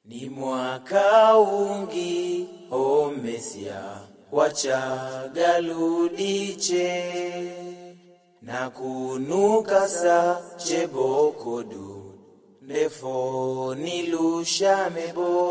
Ni mwaka ungi omesia wachagaludiche na kunuka sa chebokodu ndefo nilushamebo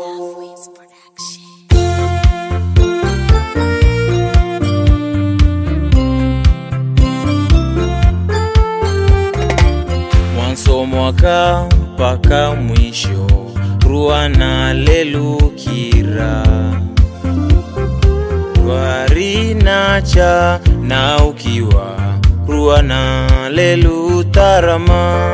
mwanzo mwaka mpaka mwisho ruana lelukira rwarinacha na ukiwa ruana lelutarama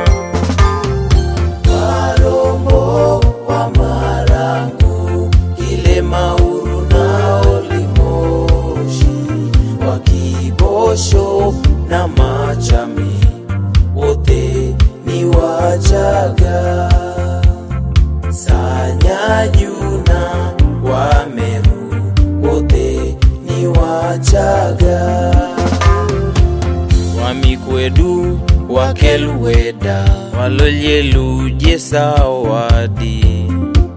warombo wa marangu ile mauru na olimoshi wakibosho na machami wote ni wachaga sanyajuna wameru wote ni wachaga wamikwedu wakeluweda walolyeluje sawadi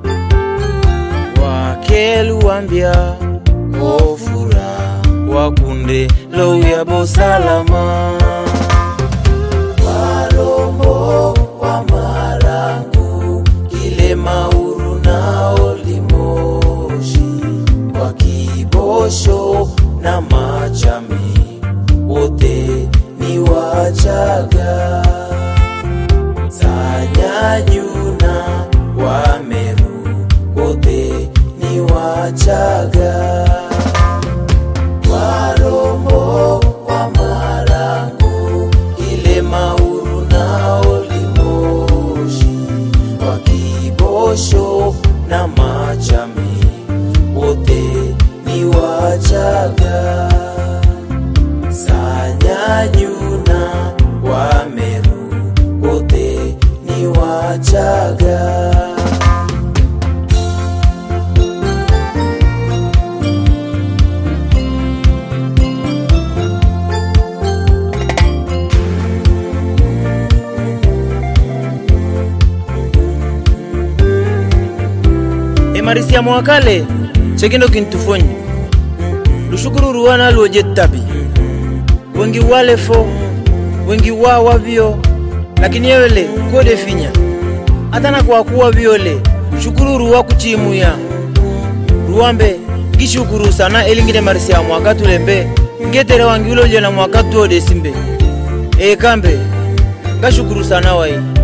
wakeluwambya ofura wakunde louyabo salama warombo wa marangu kile mauru na olimoshi wakibosho na machami wote ni wachaga sanyajuna wameru wote ni wachaga warombo wa marangu ile mauru na olimoshi wakibosho na machami wote ni wachaga sanyajuna wameru wote ni wachaga emarisia mwakale chekindo kintufonyi lushukuru ruwana luoje tabi wengi wale fo wengi wa wavyo lakini yewele kode finya atana kwa kuwa vyole shukuru ruwa kuchimuya ruwambe ngishukuru sana elingine marisia mwaka tulembe ngetere wangiulolyo na mwaka tuode simbe ekambe ngashukuru sana wai